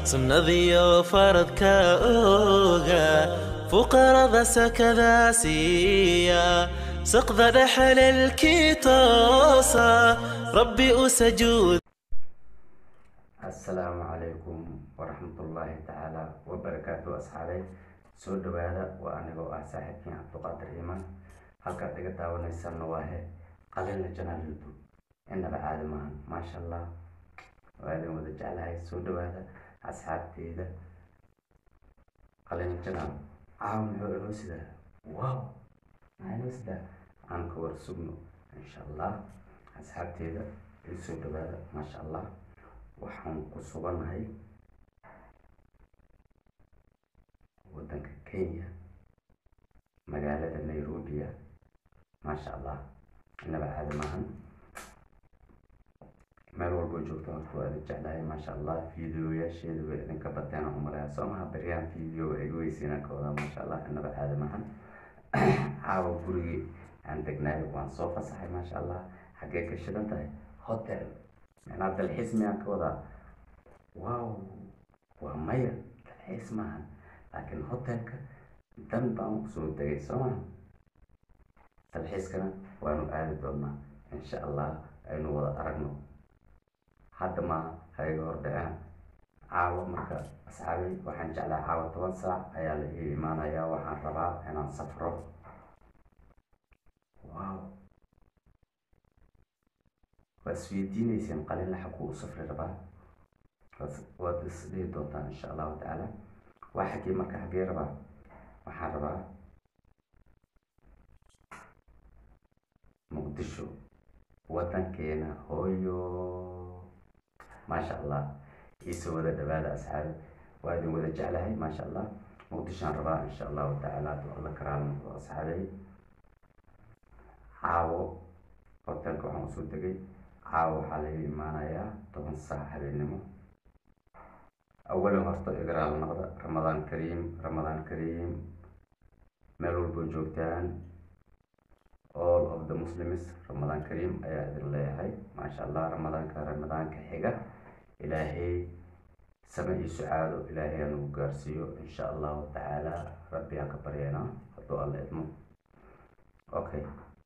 sunnadiyo faradka ooga fuqarada sakada siiya saqda dhexalelkii toosa rabbi u sajuud assalaamu calaykum waraxmatullaahi tacaala wabarakaatu asxaabay soo dhawaada waa anigoo ah saaxiibkiin cabduqaadir iimaan halkaad iga daawanaysanna waa he qalina janaal youtube inaba caadi maahan maasha allah waa idin wada jeclahay soo dhawaada asxaabteyda qalina janaal caawa muxuu inoo sidaa wow maxaa inoo sidaa aan ka war sugno insha allah asxaabteyda ii soo dhawaada maasha allah waxaan ku sugannahay waddanka kenya magaalada nairobia maasha allah inaba caadi maahan meel walboo joogto horta waa idin jeclahay maasha allah videoyaasheeda way idinka bateen aan umaleyaa soo maha baryahan video waa iga weysiinaan ka wadaa maasha allah inaba caadi maahan caawa gurigii aan degnaay waan soo fasaxay maasha allah xaggee ka shidan tahay hotel micnaa dalxiis miyaan ka wadaa wow waa maya dalxiis maahan laakiin hotelka dan baan kusoo degay soo maha dalxiiskana waanu aadi doonaa insha allah aynu wada aragno hadda maaha hayga hordhaceen caawa marka asxaabay waxaan jeclaa caawa toban saac ayaa la ii imaanayaa waxaan rabaa inaan safro wow waa isweydiineyseen qalila xaguu u safri rabaa waad isdhihi doontaan insha allahu tacaala waa xaggee marka xaggee rabaa waxaan rabaa muqdisho waddankeena hooyo maasha allah iisoo wada dhawaada asxaabi waa idin wada jeclahay maasha allah muqdishoaan rabaa insha allahu tacaala adu alla karaamado asxaabay caawo hotelka waxaan usoo tegay caawa waxaa laga imaanayaa toban saac habeennimo awalan horta igraal noqda ramadaan kariim ramadaan kariim meel walboo joogtaan all of the muslims ramadaan kariim ayaa idin leeyahay maasha allah ramadaanka ramadaanka xiga ilaahay same iyo sucaado ilaahay anugu gaarsiiyo insha allahu tacaala rabbi aan ka baryeynaa hadduu alla idmo okay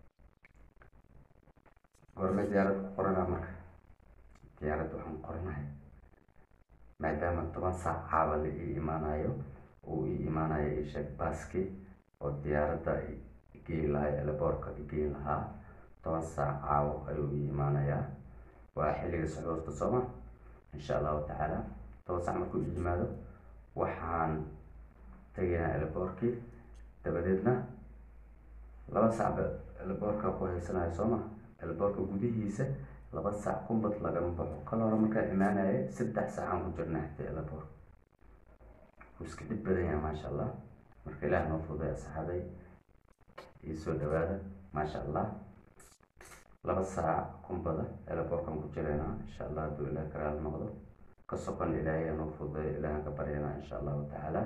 gorme diyaarad ku qoranaa marka diyaaradda waxaan qoranahay maadaama toban saac caaba la ii imaanayo uu ii imaanayo isheeg baaski oo diyaaradda geyn lahaa eleboorka geyn lahaa toban saac caawo ayuu ii imaanayaa waa xilliga suxuurta sooma insha allahu tacaala toban saac markuu ii yimaado waxaan tegaynaa eleboorkii dabadeedna laba saacba eleboorka ku haysanayo sooma elboorka gudihiisa laba saac kumbad lagama baxo kal hore markaa imaanaya saddex saacaan ku jirna xitay elboor wuu iska dhib badan yahay maasha allah marka ilaah noo fuday asxaabay ii soo dhawaada maasha allah laba saac kumbada elboorkan ku jiraynaa insha allah hadduu ilaah karaal noqdo ka sokan ilaahay noo fuday ilaahan ka baryanaa insha allahu tacaala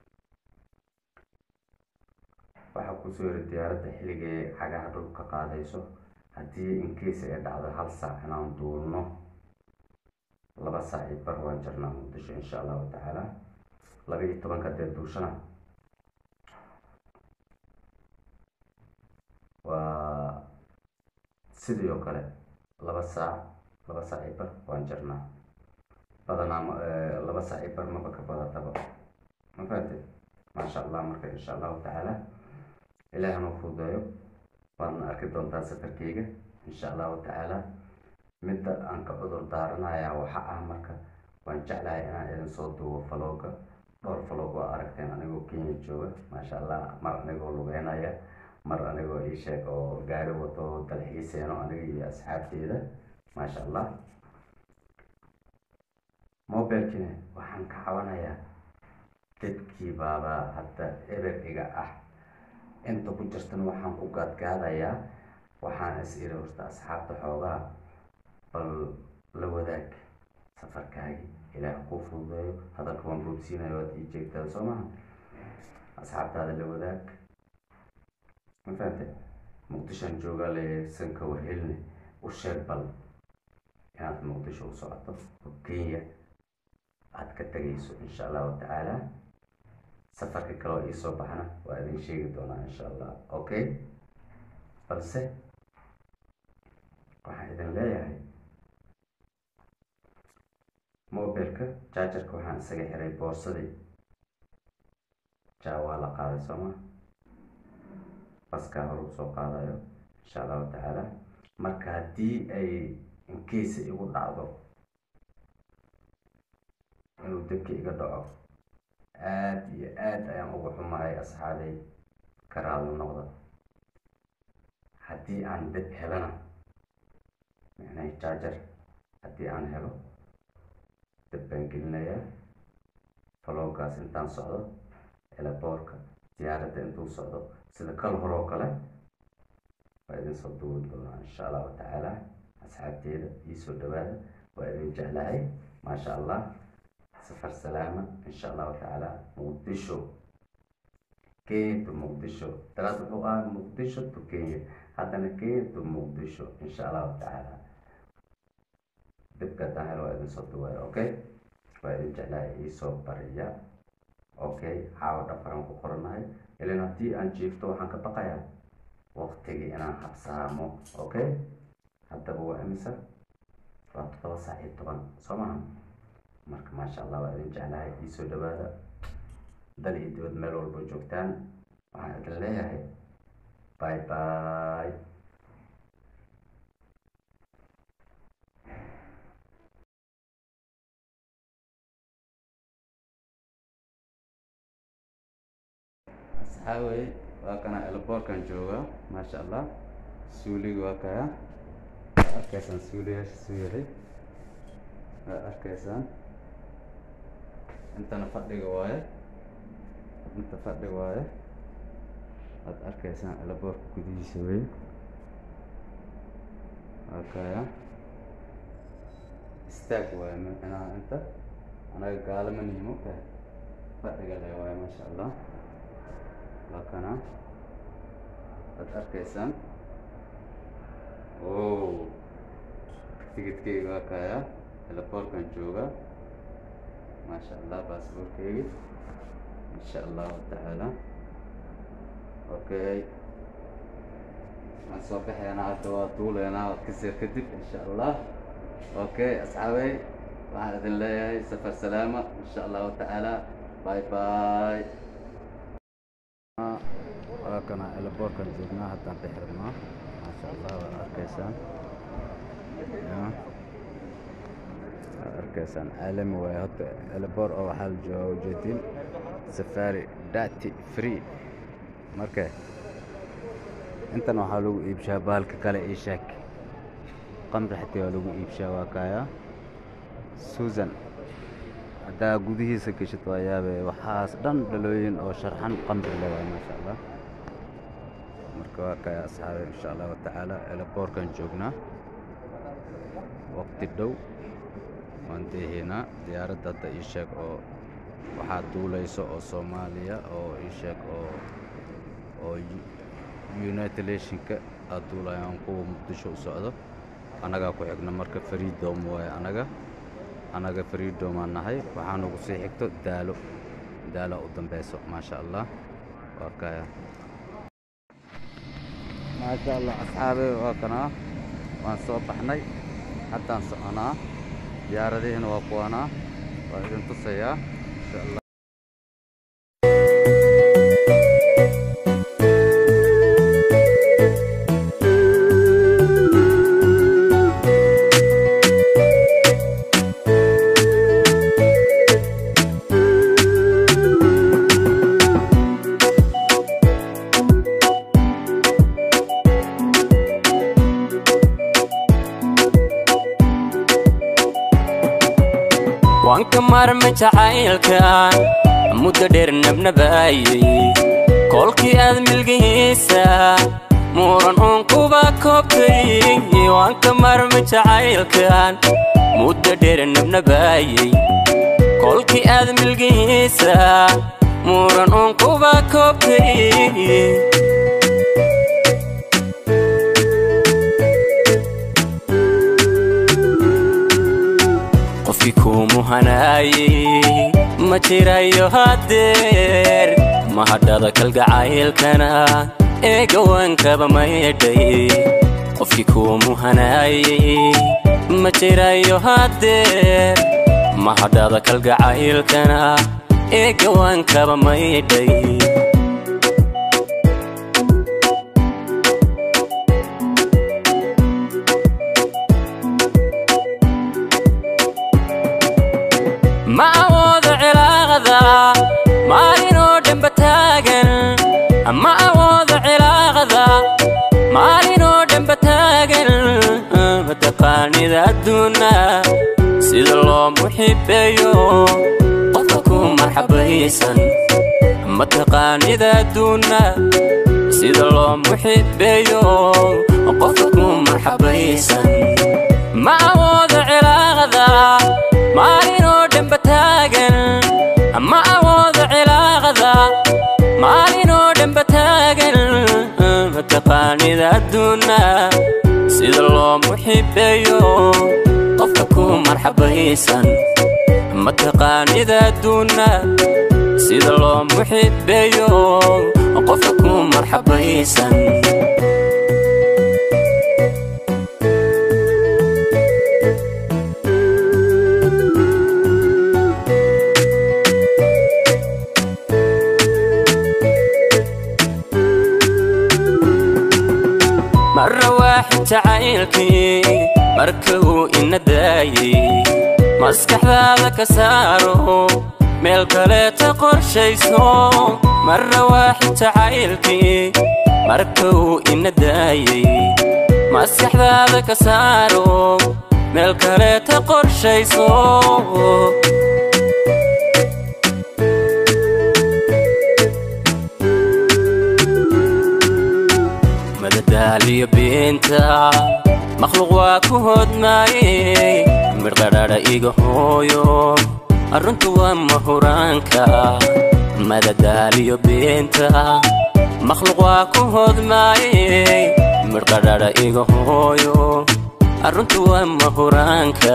waxaa kusoo yiri diyaaradda xilligay cagaha dhulka qaadayso haddii incase ay dhacdo hal saac inaan duulno laba saac iyo bar waan jirnaa muqdisho insha allahu tacaala laba iyo tobanka dee duushana waa sidii oo kale laba saac laba saac iyo bar waan jirnaa badanaa laba saac iyo bar maba ka badataba ma fahamte maasha allah marka insha allahu tacaala ilaah noo fududeeyo waadna arki doontaa safarkeyga insha allahu tacaala midda aan ka cudur daaranayaa waxa ah marka waan jeclahay inaan idin soo duubo falooga dhowr faloog waa aragteen anigoo kenya jooga maasha allah mar anigoo lugeynaya mar anigoo ii sheeg oo gaari wato dalxiiseeno aniga iyo asxaabteeda maasha allah mobilkina waxaan ka cabanayaa dadkii baabaa hadda eber iga ah inta ku jirtana waxaan ku gaadgaadayaa waxaan is iri horta asxaabta xoogaa bal la wadaag safarkaagi ilaah kuu fududeeyo hadalka waan boogsiinayo waad ii jeegtaa soo maha asxaabtaada la wadaag ma fahante muqdishoan joogaa leeyahay sanka warhelne u sheeg bal inaad muqdisho u socoto oo kenya aad ka tegayso insha allahu tacaala safarka kaloo iisoo baxna waa idin sheegi doonaa insha allah okay balse waxaan idin leeyahay mobilka jaajarka waxaan isaga xiray boorsadii jaa waa la qaaday sooma baskaa hor usoo qaadayo insha allahu tacaala marka haddii ay inkiisa igu dhacdo inuu debka iga dhaco aada iyo aada ayaan ugu xumahay asxaabay karaalo noqda haddii aan deb helana micnaha jaajar haddii aan helo dab baan gelinayaa falowgaas intaan socdo elaboorka diyaaradda intuu socdo sida kal horoo kale waa idin soo duubi doonaa insha allahu tacaala asxaabteeda iisoo dhawaada waa idin jeclahay maasha allah safar salaama insha allahu tacaala muqdisho kenya to muqdisho daraad wuxuu ahaa muqdisho to kenya haddana kenya to muqdisho insha allahu tacaala dibka haddaan helo waa idin soo duwaya okay waa idin jeclahay iisoo bariya okay caawa dhafaran ku qoranahay ilan haddii aan jiifto waxaan ka baqayaa waqtigii inaan habsaamo okay haddaba waa imisa waa toddoba saac iyo toban soo maha marka maasha allah waa idin jeclahay iisoo dhawaada dal iyo dibad meel walba joogtaan waxaan idin leeyahay bye bye asxaabey waa kana elboorkan jooga maasha allah suuliga waa kaya waa arkaysaan suuliyaasha suyiri waa arkaysaan intana fadhiga waaye inta fadhiga waaye waad arkaysaan elaboorka gudihiisa wey waa kaya istaag waaye micnaha inta anaga gaalama niimo kahay fadhiga le waaye maasha allah waa kana waad arkaysaan o tigidkeyga waa kaya elaboorkan jooga maasha allah baasboorkeygi insha allahu tacaala okay waan soo baxaynaa hadda waa duuleynaa waad kasir kadib insha allah okay asxaabey waxaan idin leeyahay safar salaama insha allahu tacaala bye bye waa kana elaboorkan joognaa haddaan bixirnaa maasha allah waad arkaysaan waad arkaysaan caalami waaye horta elaboor oo waxaa la jooga ujeedin safari dati free marka intan waxaa lagu iibshaa bahalka kale ii sheeg qamri xatii waa lagu iibshaa waa kaya susan haddaa gudihiisa geshid waa yaabe waxaas dhan dhalooyin oo sharxan qamri le waay maasha allah marka waa kaya asxaabe insha allahu tacaala elaboorkan joognaa waqti dhow waan deehaynaa diyaaradda hadda ii sheeg oo waxaa duulayso oo soomaaliya oo ii sheeg oo oo united nationka aad duulayaan kuwa muqdisho u socdo annagaa ku xigno marka freedom waaye annaga annaga freedom aan nahay waxaa nagu sii xigto daalo daalo u dambeyso maasha allah waa kaya maasha allah asxaabe waa kanaa waan soo baxnay haddaan soconaa diyaaradihiina waa kuwanaa waa idin tusayaa insha allah waan ka maarmay jacaylkan muddo dheer nabnabaayay kolkii aad milgihiisa muran uun kuba koobtay waan ka maarmay jacaylkan muddo dheer nabnabaayay kolkii aad milgihiisa muran uun kuba koobtay qof qofkii kuu muhanaayey ma jirayo haddeer mahadhada kalgacaylkana ee gawaankaba maydhay qofkii kuu muhanaayey ma jirayo haddeer mahadhada kalgacaylkana ee gawaankaba maydhay ma awoodo cilaaqada maalinoo dhanba taagan ma awoodo cilaaqada maalinoo dhanba taagan mataqaanida adduuna sida loo muxibeeyo qofka ku marxabaysan mataqaanida adduuna sida loo muxibeeyo qofka ku marxabaysan ma awoodo cilaaqada maalinoo dhanba taagan ma awoodo cilaaqada maalinoo dhanba taagan mataqaanida adduuna sida loo muxibeeyo qofka ku marxabaysan mataqaanida adduuna sida loo muxibeeyo qofka ku marxabaysan marra waaxid jacaylkii marka uu ina daayey maskaxdaada ka saaro meel kaleeta qorshayso marra waaxid jacaylkii marka uu ina daayey maskaxdaada ka saaro meel kaleeta qorshayso madadaaliyo beenta makhluuq waa ku hodmaayey midhqadhadha iga hooyo arruntu waa mahuraanka madadaaliyo beenta makhluuq waa ku hodmaayey midhqadhadha iga hooyo arruntu waa mahuraanka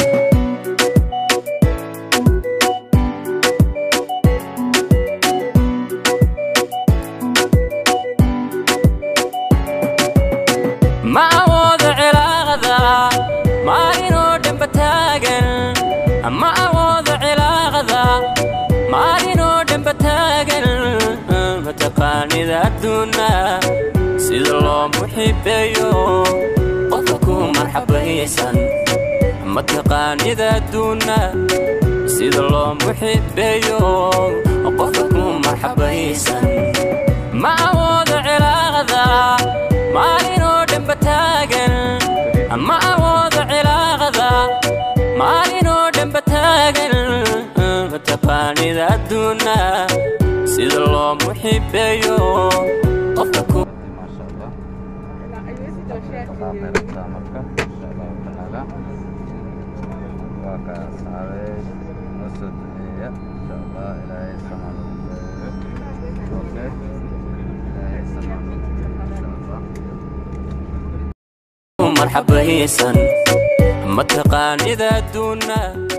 ma awoodo cilaaqada maalinoo dhanba taagan ma awoodo cilaaqada maalinoo dhanba taagan mataqaanida adduuna sida loo muxibeeyo qofka ku marxabaysan mataqaanida adduuna sida loo muxibeeyo qofka ku marxabaysan ma awoodo cilaaqada maalinoo dhanba taagan ma awoodo cilaaqada maalinoo dhanba taagan mataqaanida adduuna sida loo muxibeeyo qofka ku maasha allah qaabeyrataa marka insha allahu tacaala waa ka asxaabey noo soo duceeya insha allah ilaahay samaan okay ilaahay samaan insha allah marxabaysan mataqaanida adduuna